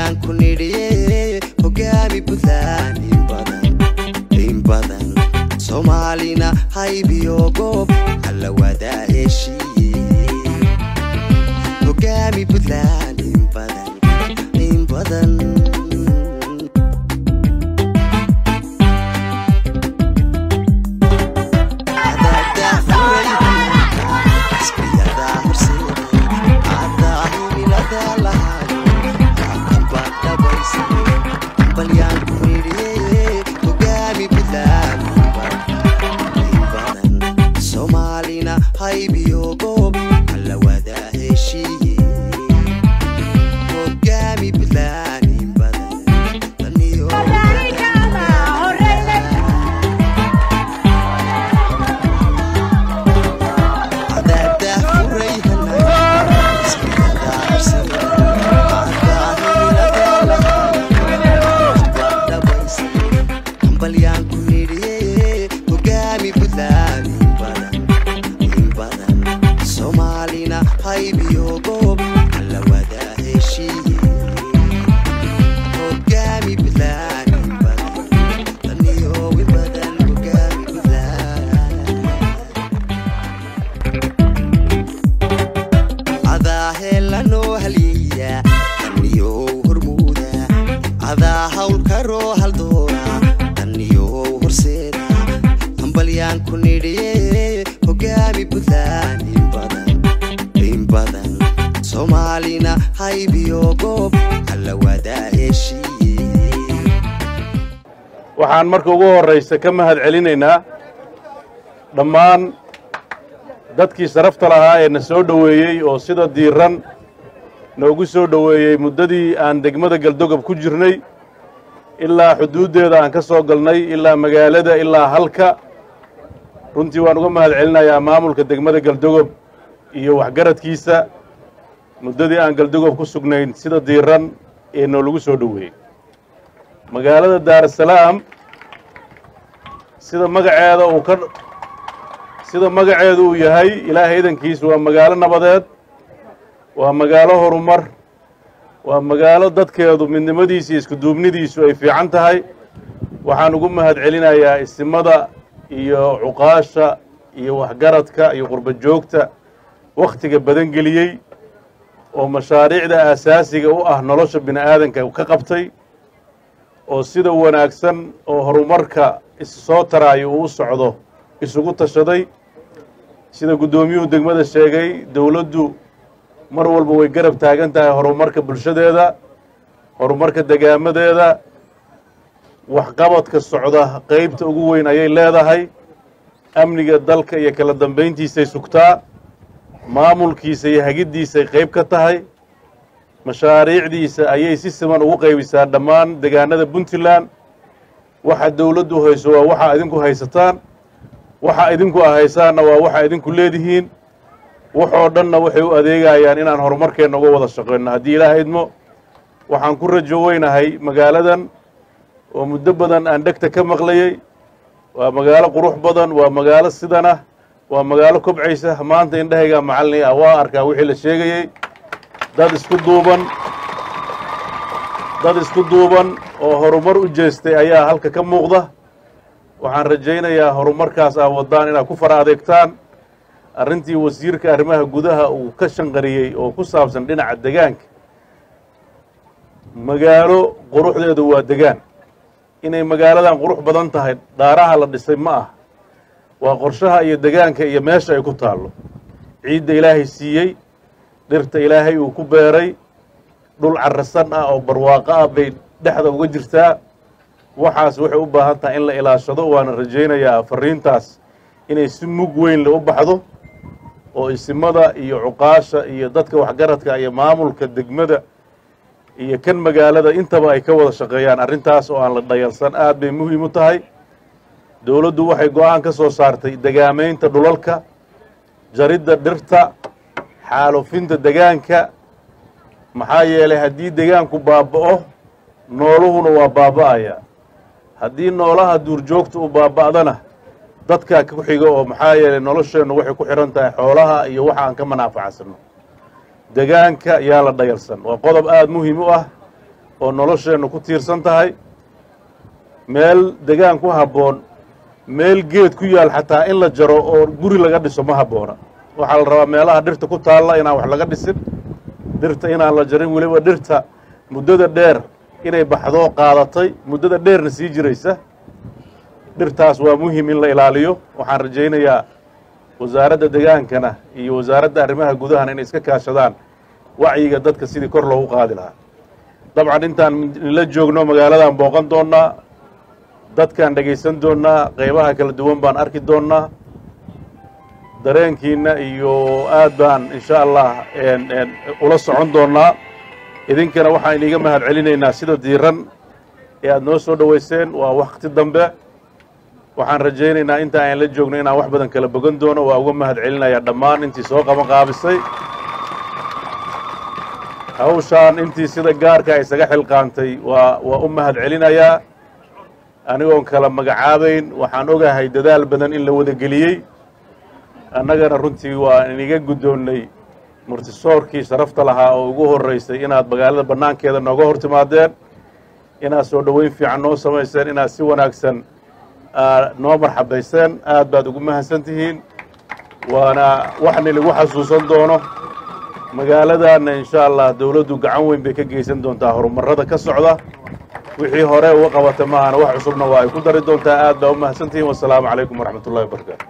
hambalyaan ku nidhiye hogaami puntland in badan in badan soomaalina haybiyo goob alla wadaa heshiiye hogaami puntland in badan in badan soomaalina haybiyo goob alla wadaa heshiiye hogaami puntland in badan daniyo hambalyaan ku nidhiye hogaami puntland in badan in badan soomaalina haybiyo goob alla wadaa heshiiye hogaami puntland in badan daniyo in badan hogaami puntland adaa heelanoo halyeeya daniyow hormuuda adaa hawlkaroo haldoora daniyow horseeda hambalyaan ku nidhiye hogaami puntland in badan in badan soomaalina haybiyo goob alla wadaa heshiiye waxaan marka ugu horraysa ka mahad celinaynaa dhammaan dadkii sharafta lahaa ee na soo dhoweeyey oo sida diiran noogu soo dhoweeyey muddadii aan degmada galdogob ku jirnay ilaa xuduuddeeda aan ka soo galnay ilaa magaalada ilaa halka runtii waan uga mahad celinayaa maamulka degmada galdogob iyo waxgaradkiisa muddadii aan galdogob ku sugnayn sida diiran ee noolagu soo dhoweeyey magaalada daarasalaam sida magaceeda uu ka sida magaceedu uu yahay ilaahay idankiisu waa magaalo nabadeed waa magaalo horumar waa magaalo dadkeedu midnimadiisa iyo iskuduubnidiisu ay fiican tahay waxaan ugu mahad celinayaa isimada iyo cuqaasha iyo waxgaradka iyo qurba joogta wakhtiga badan geliyey oo mashaariicda aasaasiga u ah nolosha bini aadanka ka qabtay oo sida wanaagsan oo horumarka issoo taraayo uu u socdo isugu tashaday sida guddoomiyuhu degmada sheegay dowladdu mar walba way garab taagan tahay horumarka bulshadeeda horumarka degaamadeeda waxqabadka socda qaybta ugu weyn ayay leedahay amniga dalka iyo kala dambayntiisay sugtaa maamulkiisa iyo hagiddiisay qayb ka tahay mashaariicdiisa ayay si siman ugu qaybisaa dhammaan degaanada puntland waxa dowladdu hayso waa waxa idinku haysataan waxa idinku ahaysaanna waa waxa idinku leedihiin waxoo dhanna waxay u adeegayaan inaan horumarkeenna uga wada shaqeyno haddii ilaah idmo waxaan ku rajo weynahay magaaladan oo muddo badan aan dhegta ka maqlayey waa magaalo qurux badan waa magaalo sidan ah waa magaalo kobcaysa maanta indhahaygaa macallin ah waa arkaa wixii la sheegayey dad isku duuban dad isku duuban oo horumar u jeestay ayaa halka ka muuqda waxaan rajaynayaa horumarkaas aa waddaan inaad ku fara adeegtaan arrintii wasiirka arrimaha gudaha uu ka shanqariyey oo ku saabsan dhinaca degaanka magaalo quruxdeedu waa degaan inay magaaladan qurux badan tahay dhaaraha la dhisay ma ah waa qorshaha iyo degaanka iyo meesha ay ku taallo ciidda ilaahay siiyey dhirta ilaahay uu ku beeray dhul carrasan ah oo barwaaqo ah bay dhexda uga jirtaa waxaas waxay u baahan tahay in la ilaashado waana rajaynayaa fariintaas inay si mug weyn le u baxdo oo isimada iyo cuqaasha iyo dadka waxgaradka iyo maamulka degmada iyo kan magaalada intaba ay ka wada shaqeeyaan arrintaas oo aan la dhayalsan aad bay muhiim u tahay dowladdu waxay go-aan ka soo saartay degaamaynta dhulalka jaridda dhirta xaalufinta degaanka maxaa yeelay haddii degaanku baaba'o nooluhuna waa baaba'aya haddii noolaha duurjoogta u baaba'dana dadkaa ku xiga oo maxaa yeelay nolosheennu waxay ku xidhan tahay xoolaha iyo waxa aan ka manaafacadsano degaanka yaa la dhayalsan waa qodob aada muhiim u ah oo nolosheennu ku tiirsan tahay meel degaan ku habboon meel geed ku yaal xataa in la jaro oo guri laga dhiso ma habboona waxaa la rabaa meelaha dhirta ku taalla inaan wax laga dhisin dhirta inaan la jarin weliba dhirta muddada dheer inay baxdoo qaadatay muddada dheerna sii jiraysa dhirtaas waa muhim in la ilaaliyo waxaan rajaynayaa wasaaradda degaankana iyo wasaaradda arrimaha gudahana inay iska kaashadaan wacyiga dadka sidii kor loogu qaadi lahaa dabcan intaan la joogno magaaladan booqan doonnaa dadkaan dhegaysan doonnaa qaybaha kala duwan baan arki doonnaa dareenkiinna iyo aad baan insha allah ula socon doonnaa idinkana waxaan iniga mahad celinaynaa sida diiran ee aad noo soo dhowayseen waa wakti dambe waxaan rajaynaynaa inta aan la joogno inaan wax badan kala bogan doono waa uga mahad celinayaa dhammaan intii soo qaban qaabisay hawshaan intii sida gaarka isaga xilqaantay waa waa u mahad celinayaa anigoon kala magacaabayn waxaan ogahay dadaal badan in la wada geliyey annagana runtii waa iniga guddoonnay murtisoorkii sharafta lahaa oo ugu horraysay inaad magaalada bannaankeeda nooga hor timaadeen inaad soo dhoweyn fiican noo samayseen inaad si wanaagsan noo marxabayseen aad baad ugu mahadsan tihiin waana waxni lagu xasuusan doono magaaladaanna insha allah dowladdu gacan weyn bay ka geysan doontaa horumarada ka socda wixii hore uga qabata maahana wax cusubna waa ay ku dari doontaa aad baa u mahadsan tihiin wasalaamu calaykum waraxmat ullahi wabarakaatu